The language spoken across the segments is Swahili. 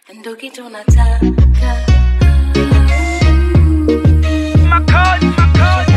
ndo kitu nataka Makali, makali.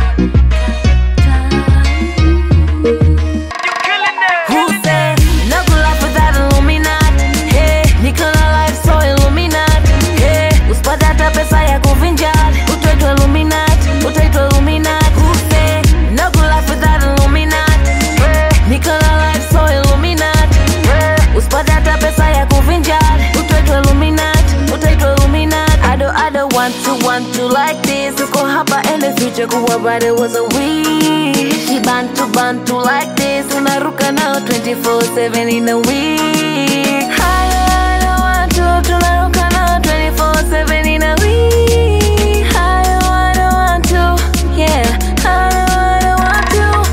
You killing it. Who said no good life without Illuminati? Hey, niko na life so Illuminati. Hey, usipata hata pesa ya kuvinjari, utaitwa Illuminati, utaitwa Illuminati. Who said no good life without Illuminati? Hey, niko na life so Illuminati. Hey, usipata hata pesa ya kuvinjari, utaitwa Illuminati, utaitwa Illuminati. I don't, I don't want to, want to like this. Uko hapa in the future kuwa bado was a wish. Kibantu bantu like this. Unaruka nao 24/7 in a week. Hayo hayo watu tunaruka nao 24/7 in a week. Hayo hayo watu, yeah. Hayo hayo watu,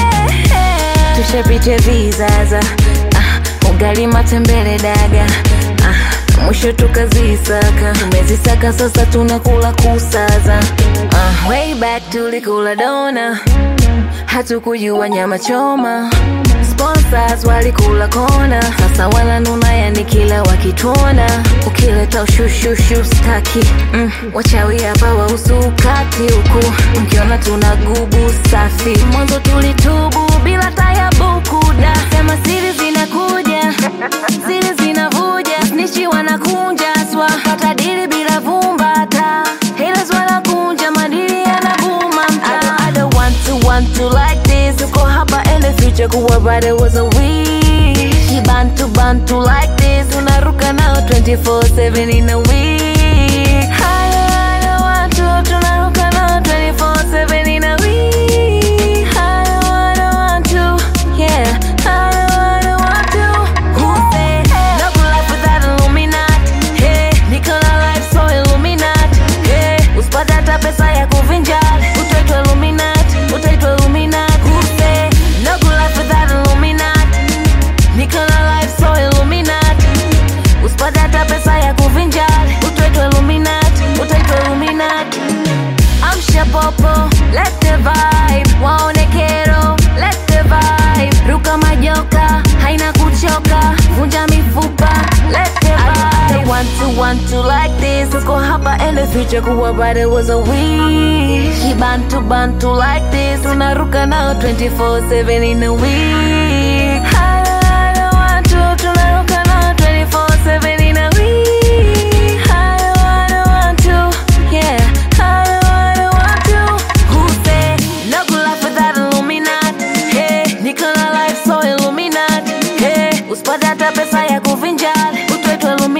yeah. Tushapitia vizaza, ah, ugali matembele daga ah, mwisho tukazisaka tumezisaka sasa tunakula kusaza ah, way back tulikula dona hatukujua nyama choma sponsors walikula kona sasa wananuna yani kila wakituona ukileta ushushushu staki mm, wachawi hapa wausukati huku mkiona tuna gubu safi mwanzo tulitubu bila tayabuku da sema siri zinakuja siri zinavuja snichi wanakunja swa pata dili bila vumbata haters wanakunja madili yanabuma mtaa I don't want to want to like this uko hapa in the future kuwa bado was a wish kibantu bantu like this unaruka nao 24/7 in a week hayo hayo watu tunaruka nao 24/7 in a week hayo hayo watu yeah hayo hayo watu who said no good life without Illuminati hey niko na life so Illuminati hey usipata hata pesa ya kuvinjari utaitwa Illuminati utaitwa Illuminati who said no good life without Illuminati niko na life so Illuminati usipata hata pesa ya kuvinjari utaitwa Illuminati utaitwa Illuminati amsha popo let the vibe waone kero let the vibe ruka majoka haina kuchoka vunja mifupa let the vibe I want to want to like this uko hapa in the future kuwa bado was a wish kibantu bantu like this unaruka nao 24/7 in a week Hayo hayo watu tunaruka nao 24/7 in a week Hayo hayo watu yeah hayo hayo watu who say no good life without Illuminati hey niko na life so Illuminati hey usipata hata pesa ya kuvinjari utaitwa Illuminati